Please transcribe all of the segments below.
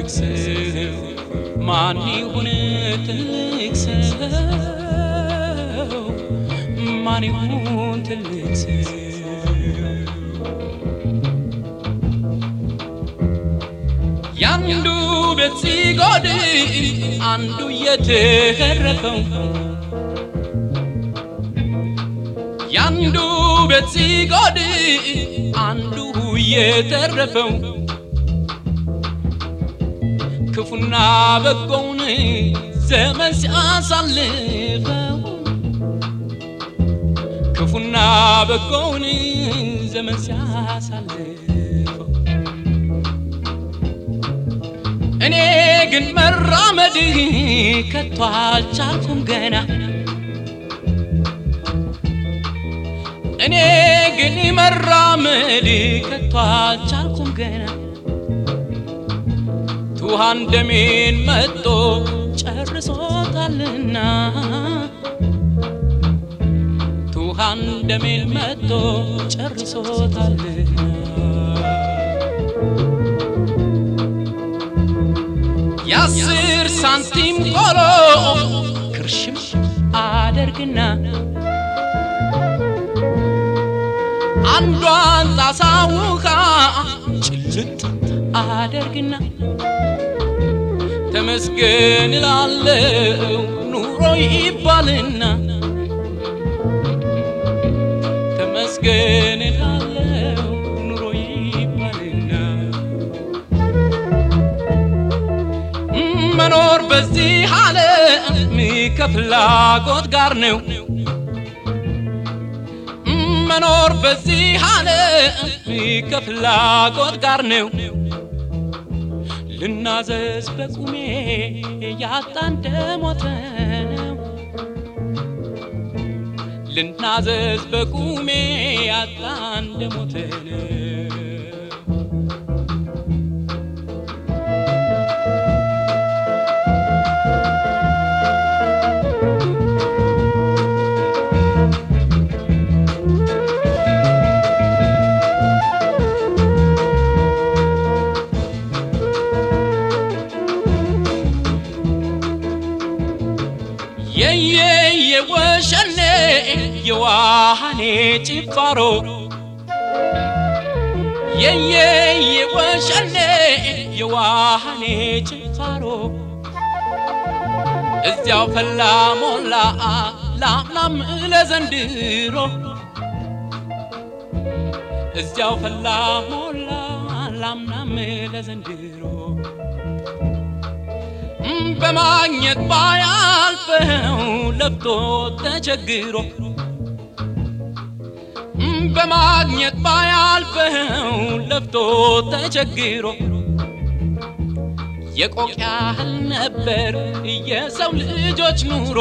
ትልቅ ሰው ማን ይሁን ትልቅ ሰው ማን ይሁን ትልቅ ሰው ያንዱ ቤት ሲጎድል አንዱ የተረፈው ያንዱ ቤት ሲጎድል አንዱ የተረፈው ክፉና በጎውን ዘመን ሲያሳልፈው ክፉና በጎውን ዘመን ሲያሳልፈው እኔ ግን መራመድ ከቶ አልቻልኩም ገና እኔ ግን መራመድ ከቶ አልቻልኩም ገና ትውሃን ደሜን መጦ ጨርሶታልና ትውሃን ደሜን መጦ ጨርሶታልና የአስር ሳንቲም ቆሎ ክርሽም አደርግና አንዷን ጣሳ ውሃ ጭልጥ አደርግና ተመስገን እላለው ኑሮ ይባልና ተመስገን እላለው ኑሮ ይባልና መኖር በዚህ ዓለም ከፍላጎት ጋር ነው። መኖር በዚህ ዓለም ከፍላጎት ጋር ነው። ልናዘዝ በቁሜ ያጣ እንደሞተ ነው። ልናዘዝ በቁሜ ያጣ እንደሞተ ነው። የየ የወሸኔ የዋሃኔ ጭፋሮ የየ የወሸኔ የዋሃኔ ጭፋሮ እዚያው ፈላ ሞላ ላምናም ለዘንድሮ እዚያው ፈላ ሞላ ላምናም ለዘንድሮ በማግኘት ባያልፈው ለፍቶ ተቸግሮ በማግኘት ባያልፈው ለፍቶ ተቸግሮ የቆቅ ያህል ነበር የሰው ልጆች ኑሮ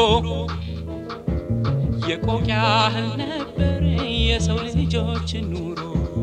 የቆቅ ያህል ነበር የሰው ልጆች ኑሮ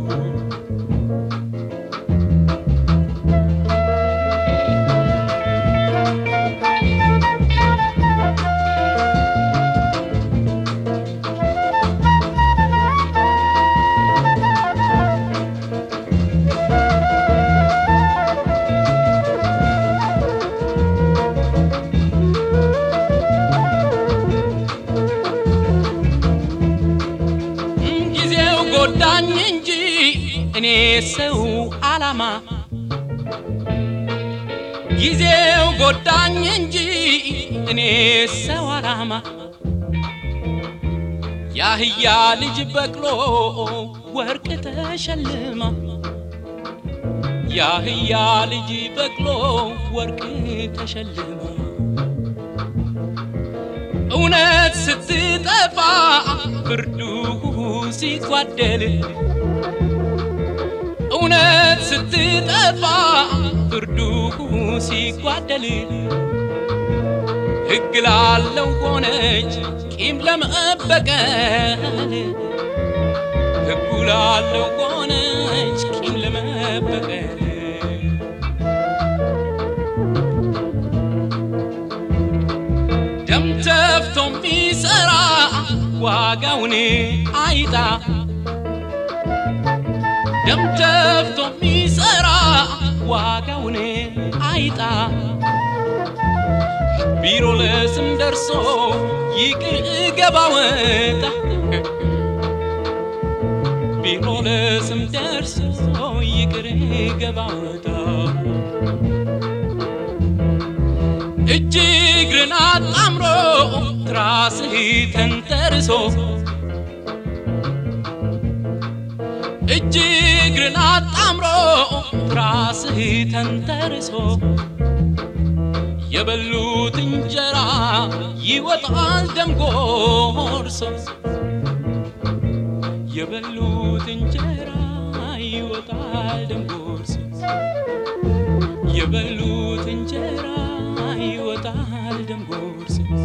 ጊዜው ጎዳኝ እንጂ እኔ ሰው አላማ ጊዜው ጎዳኝ እንጂ እኔ ሰው አላማ ያህያ ልጅ በቅሎ ወርቅ ተሸልማ ያህያ ልጅ በቅሎ ወርቅ ተሸልማ እውነት ስትጠፋ ፍርዱ ሲጓደል እውነት ስትጠፋ ፍርዱ ሲጓደል ሕግ ላለው ሆነች ቂም ለመበቀል ሕጉ ላለው ሆነች ቂም ለመበቀል ደም ተፍቶ የሚሰራ ዋጋውን አይጣ ደም ተፍቶ የሚሰራ ዋጋውን አይጣ ቢሮ ለስም ደርሶ ይቅር ገባ ወጣ ቢሮ ለስም ደርሶ ይቅር ገባ ወጣ እጅ እግርን አጣምሮ ትራስህ ተንተርሶ እጅ እግርን አጣምሮ ትራስህ ተንተርሶ የበሉት እንጀራ ይወጣል ደም ጎርሶ የበሉት እንጀራ ይወጣል ደም ጎርሶ የበሉት እንጀራ ይወጣል ደም ጎርሶ